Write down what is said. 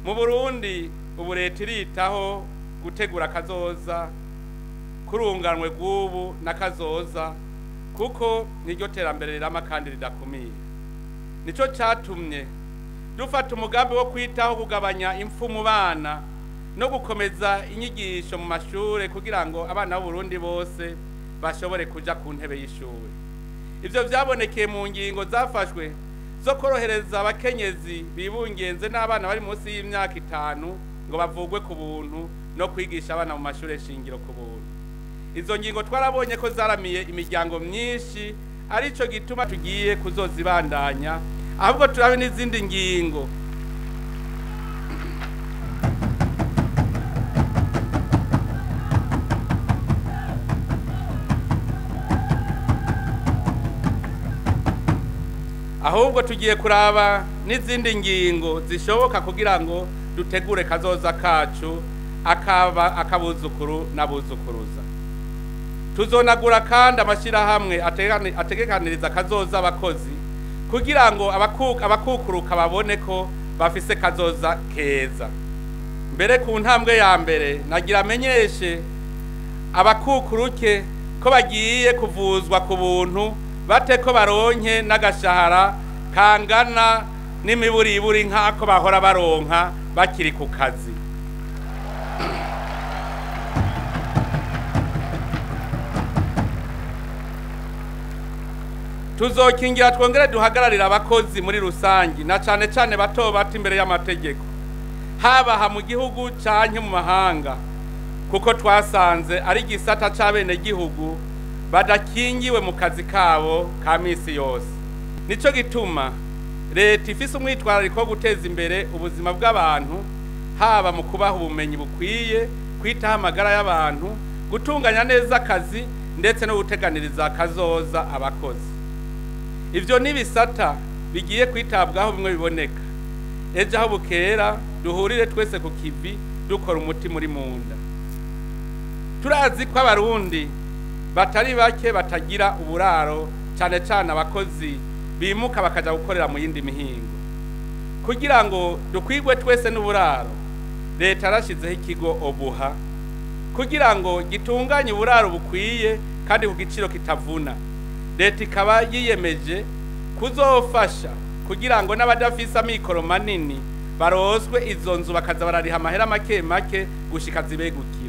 mu burundi ubu leta iritaho gutegura akazoza kurunganwe rw'ubu n'akazoza kuko niryo terambere rirama kandi ridakumira nicyo cyatumye dufata umugambi wo kwitaho kugabanya impfu mu bana no gukomeza inyigisho mu mashuri kugira ngo abana b'uburundi bose bashobore kuja ku ntebe y'ishuri ivyo vyabonekeye mu ngingo zafashwe zo korohereza abakenyezi bibungenze n'abana bari munsi y'imyaka itanu ngo bavugwe ku buntu no kwigisha abana mu mashuri shingiro ku buntu izo ngingo twarabonye ko zaramiye imiryango myinshi arico gituma tugiye kuzozibandanya ahubwo turabe n'izindi ngingo ahubwo tugiye kuraba n'izindi ngingo zishoboka kugira ngo dutegure kazoza kacu akaba akabuzukuru n'abuzukuruza tuzonagura kandi amashyirahamwe ategani- ategekaniriza kazoza abakozi kugira ngo abaku- abakukuruka babone ko bafise kazoza keza mbere ku ntambwe ya mbere nagira amenyeshe abakukuruke ko bagiye kuvuzwa ku buntu bate ko baronke n'agashahara kangana n'imiburiburi nk'ako bahora baronka bakiri ku kazi tuzokingira twongere duhagararira abakozi muri rusangi na cane cane bato bato imbere y'amategeko habaha mu gihugu canke mu mahanga kuko twasanze ari igisata c'abenegihugu badakingiwe mu kazi kabo ka misi yose nico gituma leta ifise umwitwarariko wo guteza imbere ubuzima bw'abantu haba mu kubaha ubumenyi bukwiye kwitaho amagara y'abantu gutunganya neza akazi ndetse no guteganiriza akazoza abakozi ivyo ni bisata bigiye kwitabwaho bimwe biboneka ejo aho bukera duhurire twese ku kivi dukora umuti muri munda turazi ko abarundi batari bake batagira uburaro cyane cyane abakozi bimuka bakaja gukorera mu yindi mihingo kugira ngo dukwigwe twese n'uburaro leta yarashizeho ikigo obuha kugira ngo gitunganye uburaro bukwiye kandi ku giciro kitavuna leta ikaba yiyemeje kuzofasha kugira ngo n'abadafise amikoro manini baroswe izo nzu bakaza barariha amahera make make gushika zibeguke